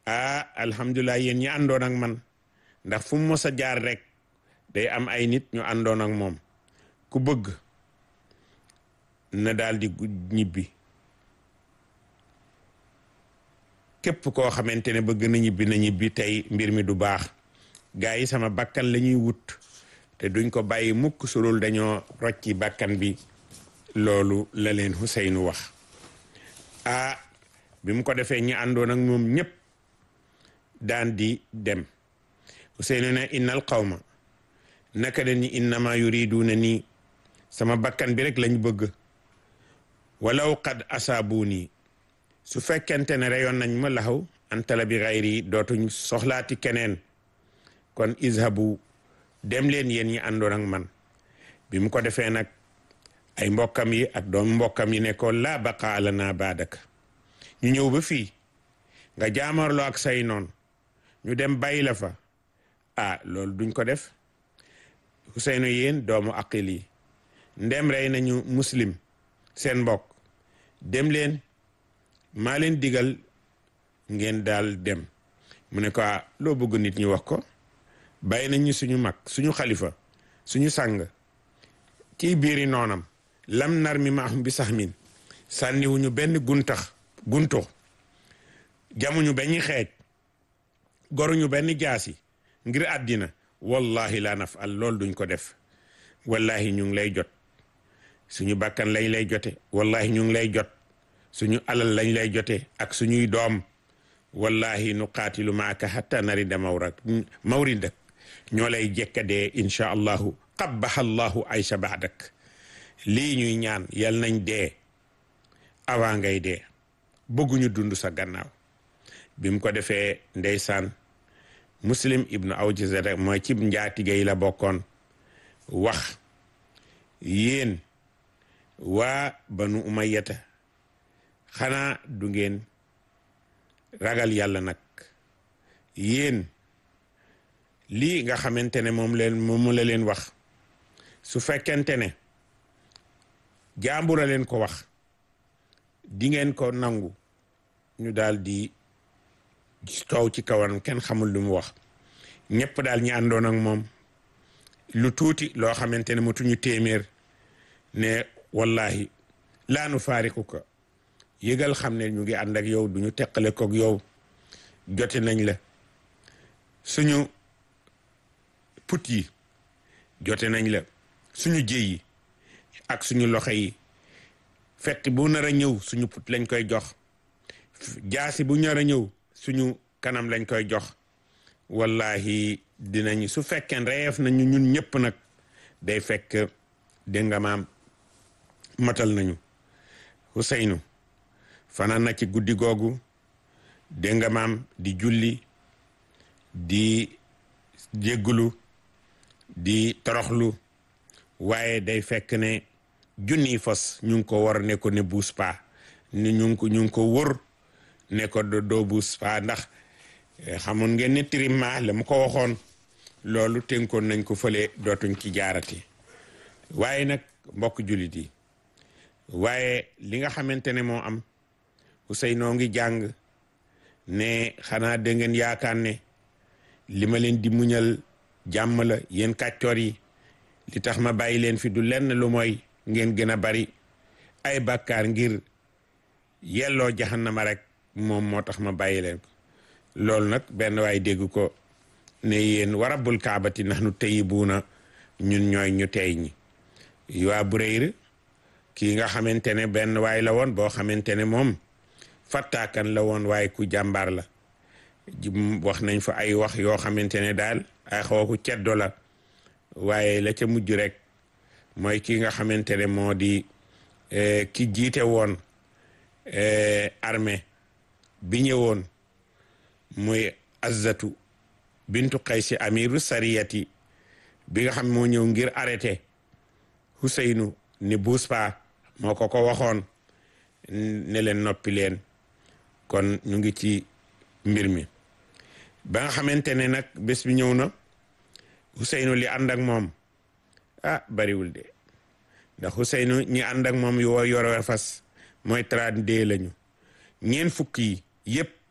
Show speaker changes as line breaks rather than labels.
ah alhamdulilah yéen ñi àndoon ak man ndax fu mu mos a jaar rek day am ay nit ñu àndoon ak moom ku bëgg na daal di ñibbi képp koo xamante ne bëgg na ñibbi na ñibbi tey mbir mi du baax gaa yi sama bakkan la ñuy wut te duñ ko bàyyi mukk sulul dañoo rocci bakkan bi loolu la leen Huseynu wax ah bi mu ko defee ñi àndoon ak moom ñépp daan di dem Huseynu ne innal qawma naka de ni innama yuriduna nii sama bakkan bi rek lañ bëgg walaw qad asaabu nii su fekkente ne reyoon nañ ma laxaw antala bi xayri dootuñ soxlaati keneen kon izhabu dem leen yéen ñi àndoon ak man bi mu ko defee nag ay mbokkam yi ak doom mbokkam yi ne ko laa baqa lana baadaka ñu ñëw ba fii nga jaamarloo ak say noon ñu dem bàyyi la fa ah loolu duñ ko def Huseynu yéen doomu aqil yi ndem rey nañu muslim seen mbokk dem leen maa leen digal ngeen daal dem mu ne ko loo bëgg nit ñi wax ko bàyyi nañ ñu suñu mag suñu xalifa suñu sàng ci biiri noonam lam nar mi maahum bi sax min sànniwuñu benn guntax guntu jamuñu benn xeej goruñu benn jaasi ngir àddina wallahi la nafal lool duñ ko def wallahi ñu ngi lay jot suñu bakkan lañ lay jote wallahi ñu ngi lay jot suñu alal lañ lay jote ak suñuy doom wallahi nu qaatilu maaka hatta narida mawrak mawridak ñoo lay jekkadee insha allahu qabbaha allahu aysa baadak lii ñuy ñaan yal nañ dee avant ngay dee bëgguñu dund sa gannaaw bi mu ko defee ndeysaan muslim ibnu awjiz rek mooy ci njaatige yi la bokkoon wax yéen waa banu umayyata xanaa du ngeen ragal yàlla nag yéen lii nga xamante ne moom leen moom la leen wax su fekkente ne jaambura leen ko wax di ngeen ko nangu ñu daal di toow ci kawan kenn xamul lu mu wax ñëpp daal ñi àndoon ak moom lu tuuti loo xamante ne matuñu téeméer ne wallahi laa nu faariku ko yëgal xam ne ñu ngi ànd ak yow duñu teqale koog yow jote nañ la suñu put yi jote nañ la suñu jëy yi ak suñu loxo yi fett bu nar a ñëw suñu put lañ koy jox jaasi bu nar a ñëw suñu kanam lañ koy jox wallahi dinañ su fekkeen reef nañu ñun ñëpp nag day fekk dégg nga maam matal nañu Huseynu fanaan na ci guddi googu dégg nga maam di julli di jéggulu di toroxlu waaye day fekk ne junniy fas ñu ngi ko war ne ko ne buus paa ni ñu ngi ko ñu ngi ko wër ne ko doo buus paa ndax xamoon ngeen ne trimma la mu ko waxoon loolu tënkoon nañ ko fële dootuñ ci jaarati waaye nag mbokk jullit yi waaye li nga xamante ne moo am Ousseynou ngi jàng ne xanaa da ngeen yaakaar ne li ma leen di muñal jàmm la yéen kàccoor yi li tax ma bàyyi leen fi du lenn lu mooy ngeen gën a bari ay bàkkaar ngir yelloo jahannama rek moom moo tax ma bàyyi leen ko loolu nag benn waay dégg ko ne yéen wa rabbul kaabati nahnu tayyibuuna ñun ñooy ñu tey ñi waa Burayr kii nga xamante ne benn waay la woon boo xamante ne moom fattaakan la woon waaye ku jàmbaar la wax nañ fa ay wax yoo xamante ne daal ay xooku ceddo la waaye la ca mujj rek mooy ki nga xamante ne moo di ki jiite woon armée bi ñëwoon muy Azzatu bintu Qaysi amiru sariyati bi nga xam moo ñëw ngir arrêté Huseynu ni buus paa moo ko ko waxoon ne leen noppi leen kon ñu ngi ci mbir mi ba nga xamante ne nag bés bi ñëw na Huseynu li ànd ak moom ah bariwul de ndax Huseynu ñi ànd ak moom yoo yore fas mooy trente-deux lañu ñeen fukk yi yépp